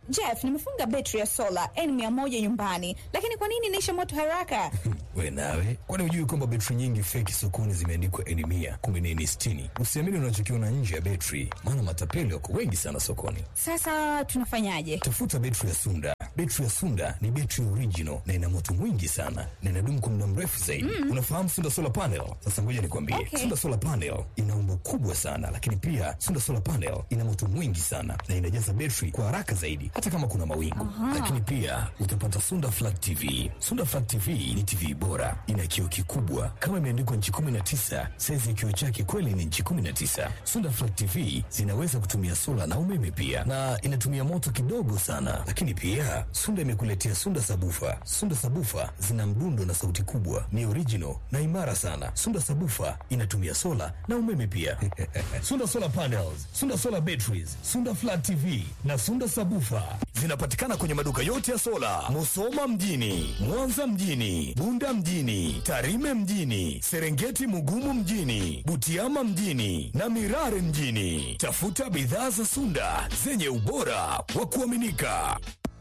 Jeff, nimefunga betri ya sola N100 nyumbani, lakini kwa nini inaisha moto haraka? We nawe, kwani hujui kwamba betri nyingi feki sokoni zimeandikwa N mia kumbe ni N sitini? Usiamini unachokiona nje ya betri, maana matapeli wako wengi sana sokoni. Sasa tunafanyaje? Tafuta betri ya Sunda. Betri ya Sunda ni betri original na ina moto mwingi sana na inadumu kwa muda mrefu zaidi. Unafahamu Sunda solar panel? Sasa ngoja nikwambie, Okay. Sunda solar panel ina umbo kubwa sana, lakini pia Sunda solar panel ina moto mwingi sana na inajaza betri kwa haraka zaidi, hata kama kuna mawingu. Lakini pia utapata Sunda flat TV. Sunda flat TV ni TV bora, ina kioo kikubwa kama imeandikwa nchi 19. Saizi ya kioo chake kweli ni nchi 19. Sunda flat TV zinaweza kutumia sola na umeme pia, na inatumia moto kidogo sana. Lakini pia Sunda imekuletea Sunda sabufa. Sunda sabufa zina mdundo na sauti kubwa, ni original na imara sana. Sunda sabufa inatumia sola na umeme pia. Sunda solar panels, Sunda solar batteries, Sunda flat TV na Sunda sabufa zinapatikana kwenye maduka yote ya sola, Musoma mjini, Mwanza mjini, Bunda mjini, Tarime mjini, Serengeti Mugumu mjini, Butiama mjini na Mirare mjini. Tafuta bidhaa za Sunda zenye ubora wa kuaminika.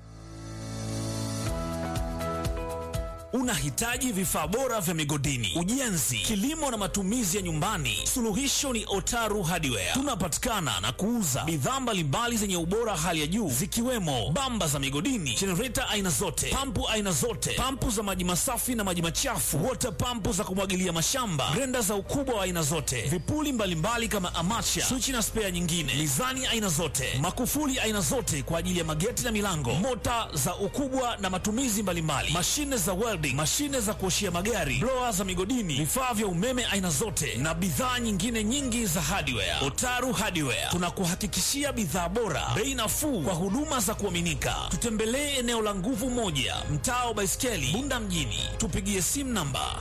Unahitaji vifaa bora vya migodini, ujenzi, kilimo na matumizi ya nyumbani? Suluhisho ni Otaru Hardware. Tunapatikana na kuuza bidhaa mbalimbali zenye ubora hali ya juu zikiwemo bamba za migodini, jenereta aina zote, pampu aina zote, pampu za maji masafi na maji machafu, water pampu za kumwagilia mashamba, grenda za ukubwa wa aina zote, vipuli mbalimbali kama amacha, swichi na spea nyingine, mizani aina zote, makufuli aina zote kwa ajili ya mageti na milango, mota za ukubwa na matumizi mbalimbali, mashine za welding, mashine za kuoshia magari, blower za migodini, vifaa vya umeme aina zote na bidhaa nyingine nyingi za hardware. Otaru Hardware tunakuhakikishia bidhaa bora, bei nafuu kwa huduma za kuaminika. Tutembelee eneo la nguvu moja, mtaa wa Baiskeli, Bunda mjini. Tupigie simu namba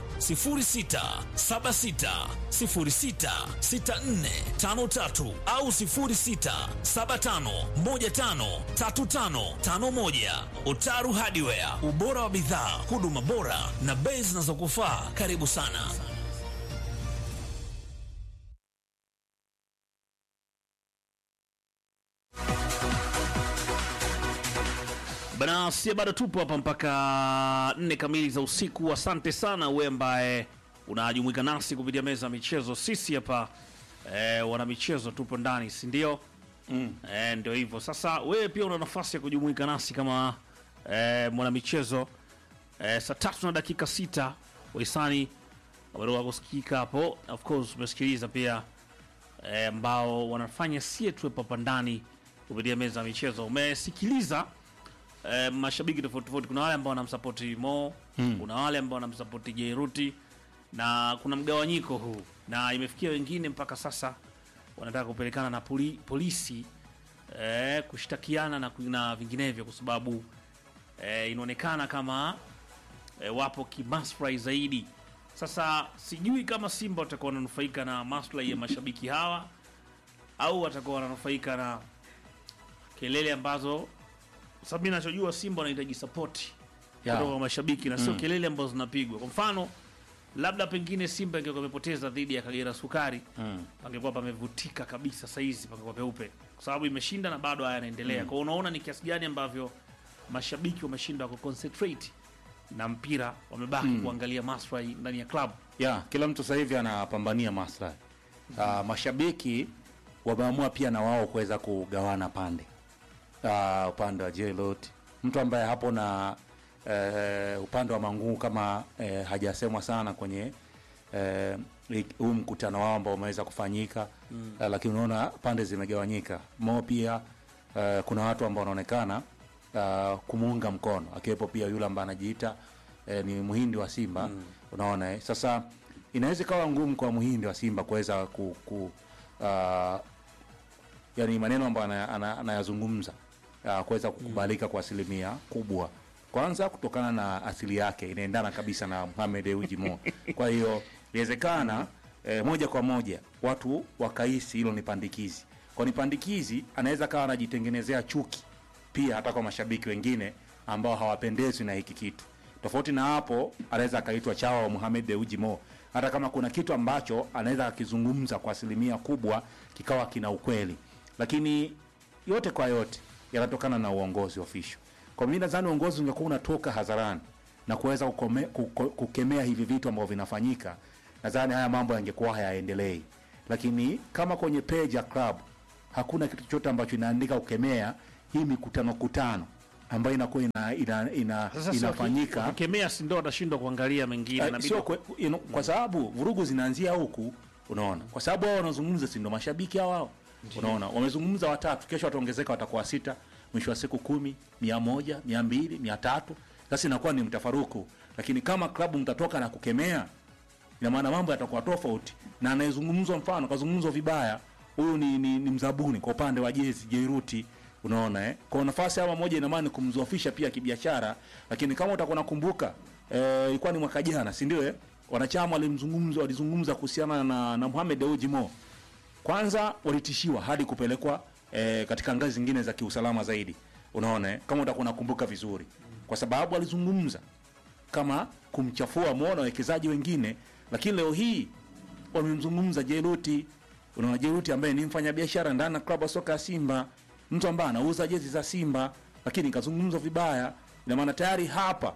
0676066453 au 0675153551. Otaru Hardware, ubora wa bidhaa, huduma bora na bei zinazokufaa. Karibu sana. Bana, sie bado tupo hapa mpaka nne kamili za usiku. Asante sana wewe ambaye unajumuika nasi kupitia meza ya michezo. Sisi hapa eh, wana michezo tupo ndani, si ndio? Mm. Eh, ndio hivyo. Sasa wewe pia una nafasi ya kujumuika nasi kama eh, mwana michezo eh, saa tatu na dakika sita wahisani wameroa kusikika hapo. Of course umesikiliza pia eh, ambao wanafanya sie tuwepo hapa ndani kupitia meza ya michezo. Umesikiliza eh, mashabiki tofauti tofauti. Kuna wale ambao wanamsapoti Mo mm. kuna wale ambao wanamsapoti Jairuti na kuna mgawanyiko huu, na imefikia wengine mpaka sasa wanataka kupelekana na poli, polisi eh, kushtakiana na, na vinginevyo, kwa sababu eh, inaonekana kama eh, wapo kimaslahi zaidi. Sasa sijui kama Simba watakuwa wananufaika na maslahi ya mashabiki hawa au watakuwa wananufaika na kelele ambazo sababu mimi nachojua Simba wanahitaji sapoti Ya. kutoka kwa mashabiki na sio kelele ambazo zinapigwa. Kwa mfano, labda pengine Simba ingekuwa imepoteza dhidi ya Kagera Sukari Mm. pangekuwa pamevutika kabisa, saizi pangekuwa peupe, kwa sababu imeshinda na bado haya yanaendelea. Kwa hiyo unaona ni kiasi gani ambavyo mashabiki wameshindwa kuconcentrate na mpira, wamebaki kuangalia maslahi ndani ya klabu. ya kila mtu sasa hivi anapambania maslahi. Uh, mashabiki wameamua pia na wao kuweza kugawana pande. Uh, upande wa Jelot, mtu ambaye hapo na uh, upande wa Mangungu kama uh, hajasemwa sana kwenye eh, huu mkutano wao ambao umeweza kufanyika mm. uh, lakini unaona pande zimegawanyika. Mo pia uh, kuna watu ambao wanaonekana uh, kumuunga mkono akiwepo pia yule ambaye anajiita eh, ni muhindi wa Simba mm. unaona eh? Sasa inaweza ikawa ngumu kwa muhindi wa Simba kuweza ku, ku uh, yani maneno ambayo ana- ana- anayazungumza uh, kuweza kukubalika kwa asilimia kubwa kwanza kutokana na asili yake inaendana kabisa na Mohamed Dewji Mo. Kwa hiyo inawezekana eh, moja kwa moja watu wakahisi hilo ni pandikizi. Kwa ni pandikizi, anaweza kawa anajitengenezea chuki pia hata kwa mashabiki wengine ambao hawapendezwi na hiki kitu. Tofauti na hapo, anaweza akaitwa chawa wa Mohamed Dewji Mo, hata kama kuna kitu ambacho anaweza akizungumza kwa asilimia kubwa kikawa kina ukweli, lakini yote kwa yote yanatokana na uongozi official. Kwa mimi nadhani uongozi ungekuwa unatoka hadharani na kuweza kukome- kuko- kukemea hivi vitu ambavyo vinafanyika, nadhani haya mambo yangekuwa hayaendelei. Lakini kama kwenye page ya club hakuna kitu chochote ambacho inaandika kukemea hii mikutano kutano ambayo inakuwa ina, ina, ina, Sasa si inafanyika waki- wakikemea, si ndio watashindwa kuangalia mengine Eh, inabidi sio kwe, you know, kwa sababu vurugu zinaanzia huku unaona kwa sababu wao wanazungumza si ndo mashabiki hao wao unaona wamezungumza watatu kesho wataongezeka watakuwa sita mwisho wa siku kumi mia moja mia mbili mia tatu sasa inakuwa ni mtafaruku lakini kama klabu mtatoka na kukemea ina maana mambo yatakuwa tofauti na anayezungumzwa mfano kazungumzwa vibaya huyu ni, ni, ni mzabuni kwa upande wa jezi jeiruti unaona eh? kwa nafasi ama moja ina maana ni kumzoofisha pia kibiashara lakini kama utakuwa nakumbuka eh, ilikuwa ni mwaka jana si ndio eh? wanachama walimzungumza walizungumza kuhusiana na, na Mohamed Dewji Mo kwanza walitishiwa hadi kupelekwa eh, katika ngazi zingine za kiusalama zaidi unaona eh? kama utakuwa nakumbuka vizuri kwa sababu walizungumza kama kumchafua Mo na wawekezaji wengine, lakini leo hii wamemzungumza Jeruti. Unaona Jeruti ambaye ni mfanyabiashara ndani ya klabu ya soka ya Simba, mtu ambaye anauza jezi za Simba, lakini kazungumzwa vibaya. Ina maana tayari hapa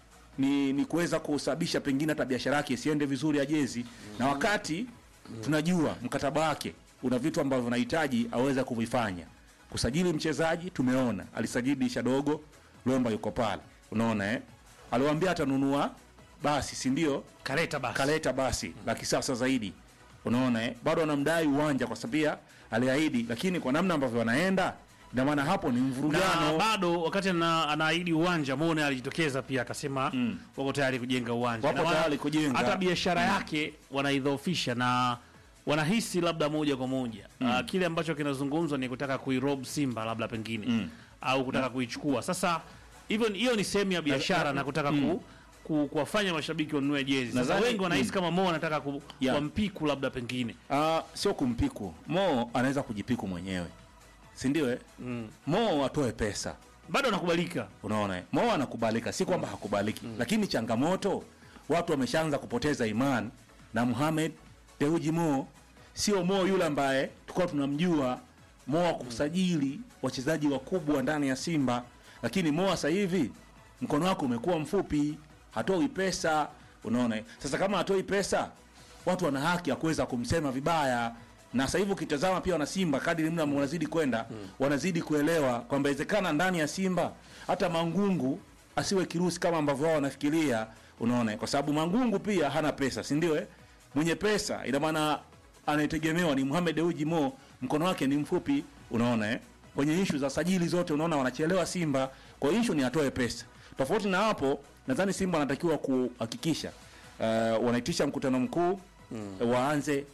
ni, ni kuweza kusababisha pengine hata biashara yake isiende vizuri ya jezi na wakati tunajua mkataba wake una vitu ambavyo unahitaji aweze kuvifanya. Kusajili mchezaji tumeona alisajili Shadogo Lomba yuko pale, unaona eh, aliwaambia atanunua basi, si ndio? kaleta basi kaleta basi la kisasa zaidi unaona eh? bado anamdai uwanja kwa sababu pia aliahidi lakini kwa namna ambavyo wanaenda ina maana hapo ni na mvurugano bado wakati ana- anaahidi uwanja Mone alijitokeza pia akasema Mm. wako tayari kujenga uwanja Wapo Na wana- tayari kujenga. hata biashara yake wanaidhoofisha na wanahisi labda moja kwa moja Ah, kile ambacho kinazungumzwa ni kutaka kuirob Simba labda pengine Mm. au kutaka kuichukua sasa hivyo ni- hiyo ni sehemu ya biashara na kutaka ku, ku, kuwafanya mashabiki wanunue jezi sasa Nadhani- wengi wanahisi mm. kama Mo anataka ku, Yeah. wampiku labda pengine Ah, sio kumpiku Mo anaweza kujipiku mwenyewe si ndio eh? mm. Mo atoe pesa bado anakubalika unaona eh? Mo anakubalika si kwamba hakubaliki lakini changamoto watu wameshaanza kupoteza imani na Mohamed Dewji Mo sio Mo yule ambaye tulikuwa tunamjua Mo wa kusajili wachezaji wakubwa ndani ya Simba lakini Mo sasa hivi mkono wako umekuwa mfupi hatoi pesa unaona eh? sasa kama hatoi pesa watu wana haki ya kuweza kumsema vibaya na sasa hivi ukitazama pia wana Simba kadri muda unazidi kwenda wanazidi kuelewa kwamba inawezekana ndani ya Simba hata Mangungu asiwe kirusi kama ambavyo wao wanafikiria, unaona, kwa sababu Mangungu pia hana pesa, si ndio? Eh, mwenye pesa ina maana anayetegemewa ni Mohamed Dewji Mo, mkono wake ni mfupi, unaona eh. Kwenye ishu za sajili zote unaona wanachelewa Simba, kwa hiyo ishu ni atoe pesa. Tofauti na hapo, nadhani Simba wanatakiwa kuhakikisha uh, wanaitisha mkutano mkuu mm. waanze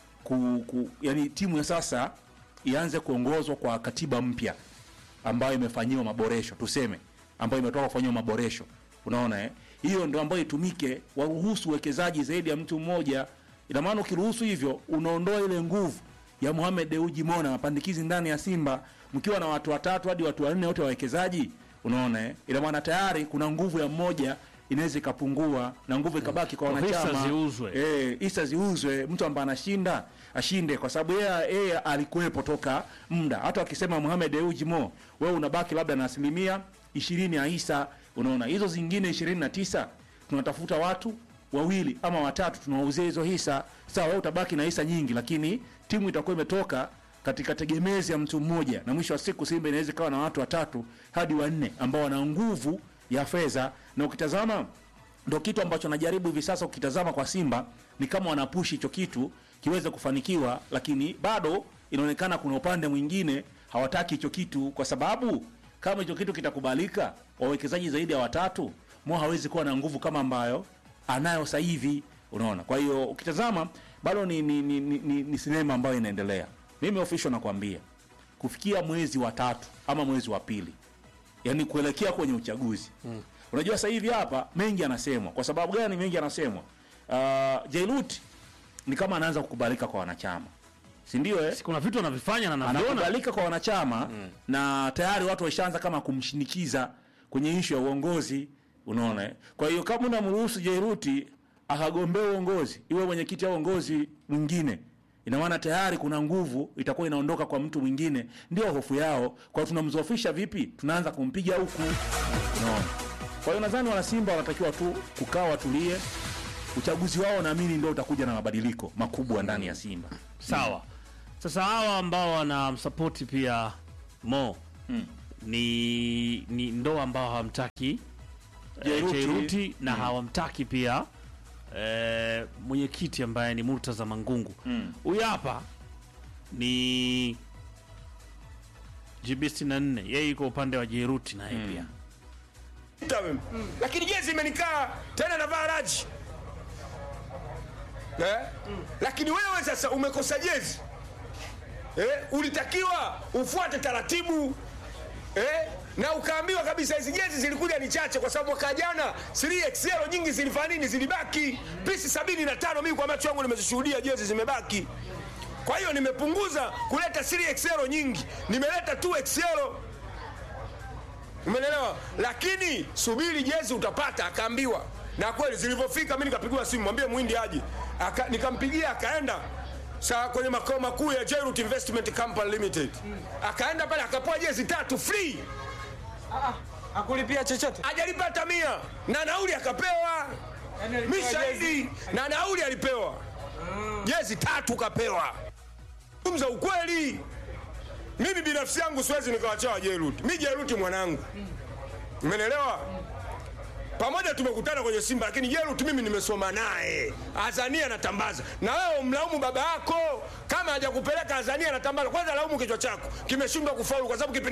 ku, ku, yani timu ya sasa ianze kuongozwa kwa katiba mpya ambayo imefanyiwa maboresho tuseme, ambayo imetoka kufanyiwa maboresho, unaona eh? Hiyo ndio ambayo itumike, waruhusu uwekezaji zaidi ya mtu mmoja. Ina maana ukiruhusu hivyo, unaondoa ile nguvu ya Mohamed Dewji Mo na mapandikizi ndani ya Simba, mkiwa na watu watatu hadi watu wanne wote wawekezaji, unaona eh? Ina maana tayari kuna nguvu ya mmoja inaweza ikapungua na nguvu ikabaki kwa Hisa wanachama ziuzwe. eh, hisa ziuzwe, mtu ambaye anashinda ashinde, kwa sababu yeye yeye alikuwepo toka muda. Hata wakisema Mohamed Dewji Mo, wewe unabaki labda na asilimia ishirini ya hisa, unaona hizo zingine ishirini na tisa tunatafuta watu wawili ama watatu tunawauzia hizo hisa. Sawa, wewe utabaki na hisa nyingi, lakini timu itakuwa imetoka katika tegemezi ya mtu mmoja, na mwisho wa siku Simba inaweza ikawa na watu watatu hadi wanne ambao wana nguvu ya fedha, na ukitazama ndo kitu ambacho najaribu hivi sasa. Ukitazama kwa Simba ni kama wanapushi hicho kitu kiweze kufanikiwa, lakini bado inaonekana kuna upande mwingine hawataki hicho kitu, kwa sababu kama hicho kitu kitakubalika, wawekezaji zaidi ya watatu, Mo hawezi kuwa na nguvu kama ambayo anayo sasa hivi, unaona. Kwa hiyo ukitazama bado ni, ni, ni, ni, ni, ni sinema ambayo inaendelea. Mimi official nakwambia kufikia mwezi wa tatu ama mwezi wa pili yani kuelekea kwenye uchaguzi mm. Unajua sasa hivi hapa mengi anasemwa. Kwa sababu gani mengi anasemwa? Uh, Jailut ni kama anaanza kukubalika kwa wanachama, si ndio? Eh, Si kuna vitu anavifanya na naviona anakubalika kwa wanachama na tayari watu waishaanza kama kumshinikiza kwenye ishu ya uongozi, unaona eh? Kwa hiyo kama unamruhusu Jairuti akagombea uongozi, iwe mwenyekiti au uongozi mwingine, ina maana tayari kuna nguvu itakuwa inaondoka kwa mtu mwingine, ndio hofu yao. Kwa hiyo tunamzoofisha vipi? Tunaanza kumpiga huku, unaona. Kwa hiyo nadhani wanasimba wanatakiwa tu kukaa watulie. Uchaguzi wao naamini ndio utakuja na mabadiliko makubwa ndani ya Simba. Sawa. Sasa hawa ambao wanamsapoti pia Mo ni, ni ndo ambao hawamtaki eh, Jairuti. Jairuti na hawamtaki pia eh, mwenyekiti ambaye ni Murtaza Mangungu. Huyu hapa ni GB 64 yeye yuko upande wa Jairuti naye pia Kuta mimi. Lakini jezi imenikaa tena navaa raji eh? Lakini wewe sasa umekosa jezi eh? Ulitakiwa ufuate taratibu eh? na ukaambiwa kabisa hizi jezi zilikuja ni chache, kwa sababu mwaka jana 3XL nyingi zilifanya nini? Zilibaki pisi sabini na tano. Mimi kwa macho yangu nimezishuhudia jezi zimebaki. Kwa hiyo nimepunguza kuleta 3XL nyingi, nimeleta 2XL. Umeelewa? Lakini subiri jezi utapata, akaambiwa. Na kweli zilivyofika, mimi nikapigiwa simu, mwambie Muhindi aje. Aka, nikampigia akaenda saa kwenye makao makuu ya Jairut Investment Company Limited. Akaenda pale akapewa jezi tatu free, Akulipia chochote? hajalipa hata mia na nauli akapewa. Yaani alipewa Mimi shahidi na nauli alipewa, jezi tatu kapewa. Zungumza ukweli. Mimi binafsi yangu siwezi nikawachawa Jairut. Mimi Jairut mwanangu, umeelewa? Pamoja tumekutana kwenye Simba, lakini Jairut mimi nimesoma naye Azania anatambaza, na wewe umlaumu baba yako kama hajakupeleka Azania anatambaza. Kwanza laumu kichwa chako kimeshindwa kufaulu, kwa sababu kipindi